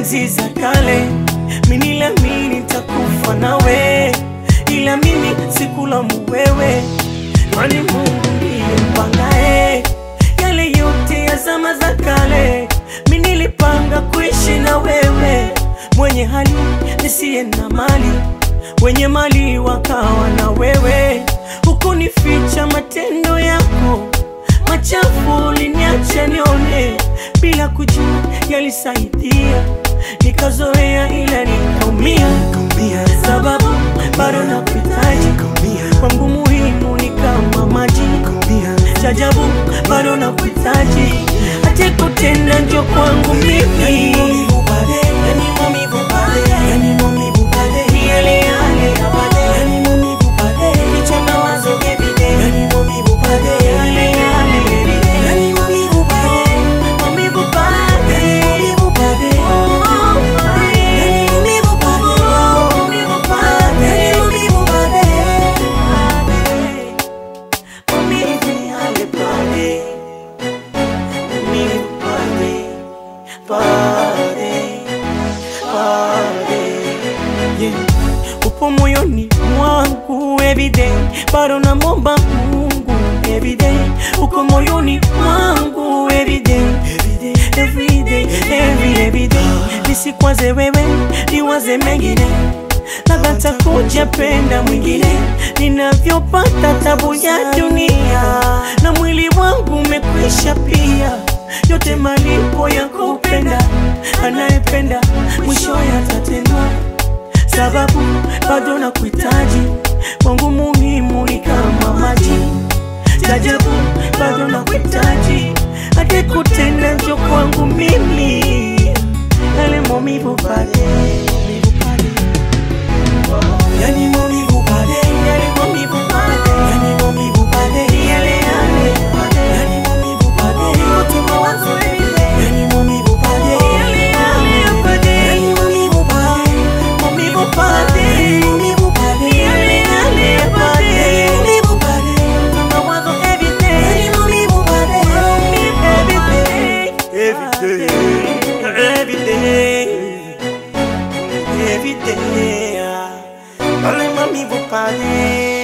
enzi za kale, mimi niliamini nitakufa nawe, ila mimi sikulamu wewe, kwani Mungu ndiye mpangae yale yote ya zama za kale. Mimi nilipanga kuishi na wewe, mwenye hali nisiye na mali, wenye mali wakawa na wewe, hukunificha matendo yako machafu uliniacha nione bila kujua yalisaidia, nikazoea ila nikaumia, sababu bado nakuhitaji kwangu, muhimu ni kama maji chajabu, bado nakuhitaji hata kutenda njo kwangu mimi Ni yale yale ya baadaye. Kichwa mawazo everyday. Yale yale everyday. Maumivu pale. Maumivu pale. Maumivu yale pale. Maumivu pale. Pale. Pale. Yeah. Upo moyoni mwangu everyday, bado namwomba Mungu everyday. Uko moyoni mwangu everyday, everyday, every everyday. Nisikwaze wewe, niwaze mengine, labda takuja penda mwingine. Ninavyopata tabu ya dunia, na mwili wangu umekwisha pia, yote malipo ya kupenda. Anayependa mwisho yatatendwa sababu bado nakuhitaji, kwangu muhimu ni kama maji. Tajabu bado nakuhitaji, hadi kutenda njo kwangu mimi, yale maumivu pale, maumivu pale, Yani maumivu pale, yale maumivu pale, yani maumivu pale, yale yale pale, yani maumivu pale, yote mawazo everyday, yani maumivu pale, yale yale pale, yani maumivu pale, maumivu pale, maumivu pale, yale yale pale, maumivu pale, mawazo everyday. yani maumivu pale, Every day, every day, every day, pale maumivu pale,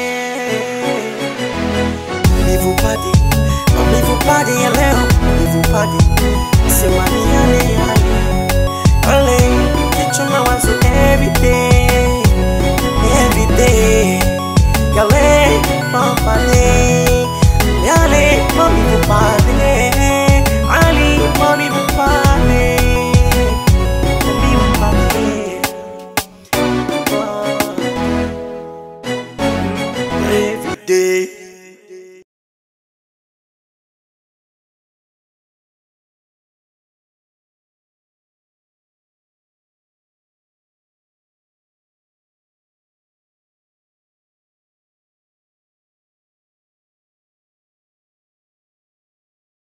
maumivu pale, maumivu pale ya leo, maumivu pale, sema ni yale yale, pale kichwa mawazo every day, every day, yale mapale, yale maumivu pale, ali maumivu pale, maumivu pale. Every day